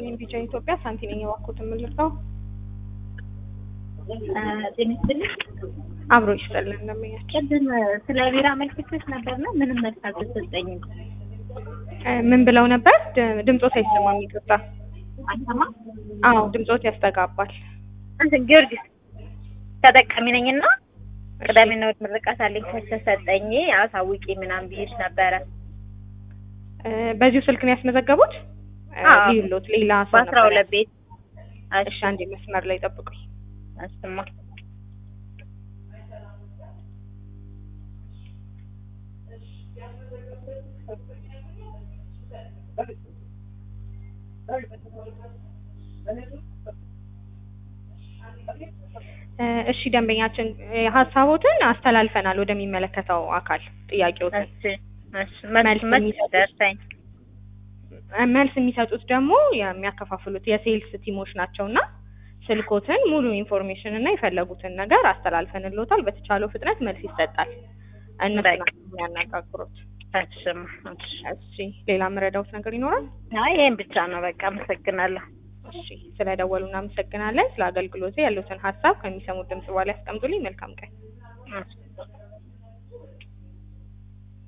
ይስጥልኝ ቢጫ ኢትዮጵያ ሳንቲ ነኝ የባኮት የምልርዳው ጤና ይስጥልኝ። አብሮ ይስጥልን እንደምኛቸው ቅድም ስለ ቢራ መልክቶች ነበርና ምንም መልስ አልተሰጠኝም። ምን ብለው ነበር? ድ- ድምፆት አይሰማም ይቅርታ። አልሰማ አዎ ድምፆት ያስተጋባል። እንትን ጊዮርጊስ ተጠቃሚ ነኝና ቅዳሜና እሑድ ምርቃት አለኝ ከተሰጠኝ አሳውቂ ምናምን ብዬሽ ነበረ። እ፣ በዚሁ ስልክ ነው ያስመዘገቡት? እ፣ አዎ። ሊሎት ሌላ ሰው በአስራ ነበር ሁለት ቤት እሺ አንዴ መስመር ላይ ጠብቁኝ። አስማ እ፣ እሺ ደንበኛችን እ፣ ሀሳቦትን አስተላልፈናል ወደሚመለከተው አካል ጥያቄዎትን እሺ እሺ መልስ መልስ መልስ የሚሰጡት ደርሰኝ እ፣ መልስ የሚሰጡት ደግሞ የሚያከፋፍሉት የሴልስ ቲሞች ናቸው እና ስልኮትን ሙሉ ኢንፎርሜሽን እና የፈለጉትን ነገር አስተላልፈንልዎታል። በተቻለው ፍጥነት መልስ ይሰጣል። እነሱ በቃ። ናቸው የሚያነጋግሩት። እሺማ እሺ እሺ ሌላ የምረዳውት ነገር ይኖራል? አይ ይሄን ብቻ ነው በቃ አመሰግናለሁ እሺ ስለደወሉ እናመሰግናለን። ስለ አገልግሎቴ ያሉትን ሀሳብ ከሚሰሙት ድምጽ በኋላ ያስቀምጡልኝ። መልካም ቀን። እሺ